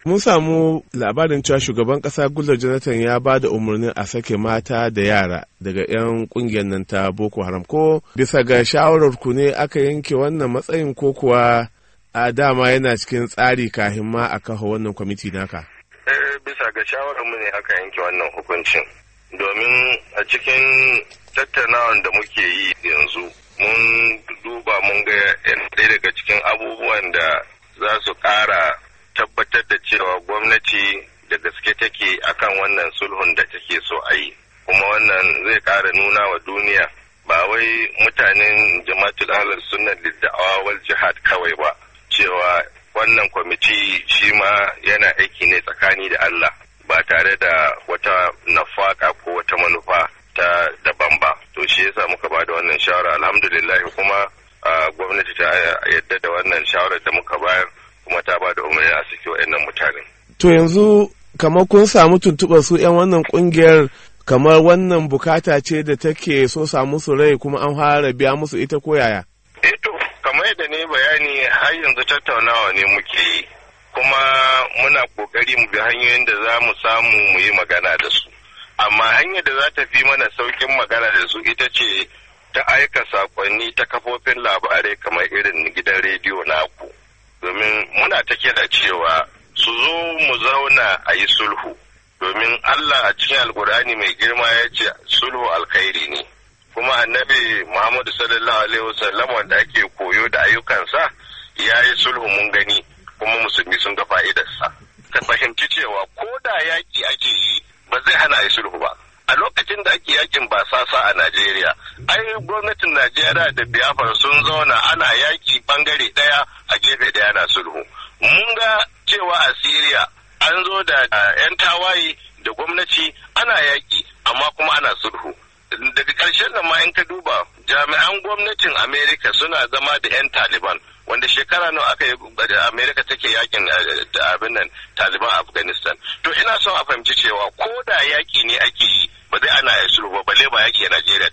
Mun samu labarin cewa shugaban ƙasa Goodluck Jonathan ya ba da umarnin a sake mata da yara daga 'yan ƙungiyar nan ta Boko Haram. Ko bisa ga shawarar ku ne aka yanke wannan matsayin ko kuwa a dama yana cikin tsari kafin ma a kafa wannan kwamiti naka? bisa ga shawarar mu ne aka yanke wannan hukuncin. Domin a cikin tattaunawan da muke yi yanzu mun duba mun ga ɗaya daga cikin abubuwan da za su ƙara tabbatar da cewa gwamnati da gaske take akan wannan sulhun da take so a yi kuma wannan zai ƙara nuna wa duniya ba wai mutanen jama'atul ahlus sunna da'awa wal jihad kawai ba cewa wannan kwamiti shi ma yana aiki ne tsakani da Allah ba tare da wata nafaka ko wata manufa ta daban ba to shi yasa muka ba da wannan shawara alhamdulillah kuma gwamnati ta yadda da wannan shawarar da muka bayar kuma ta ba da umarni a saki wa'annan mutane. To yanzu kamar kun samu tuntuɓar su 'yan wannan ƙungiyar kamar wannan bukata ce da take so samu su rai kuma an fara biya musu ita ko yaya? Eh to kamar yadda ne bayani har yanzu tattaunawa ne muke yi kuma muna kokari mu bi hanyoyin da za mu samu mu yi magana da su. Amma hanyar da za ta fi mana saukin magana da su ita ce ta aika sakonni ta kafofin labarai kamar irin gidan rediyo naku. domin muna ta kira cewa su zo mu zauna a yi sulhu domin Allah a cikin alkur'ani mai girma ya ce sulhu alkhairi ne kuma annabi Muhammadu sallallahu alaihi wasallam wanda ake koyo da ayyukansa ya yi sulhu mun gani kuma musulmi sun ga fa'idarsa ka fahimci cewa ko da yaki ake yi ba zai hana yi sulhu ba a lokacin da ake yakin ba sasa a Najeriya ai gwamnatin Najeriya da Biafra sun zauna ana yaki bangare daya a gefe daya na sulhu mun ga cewa a Syria an zo da yan tawaye da gwamnati ana yaki amma kuma ana sulhu daga ƙarshen nan ma in ka duba jami'an gwamnatin Amerika suna zama da 'yan Taliban wanda shekara nawa aka yi Amerika take yakin abin nan Taliban Afghanistan to ina son a fahimci cewa ko da yaki ne ake yi ba zai ana ya sulhu ba balle ba yaki a Najeriya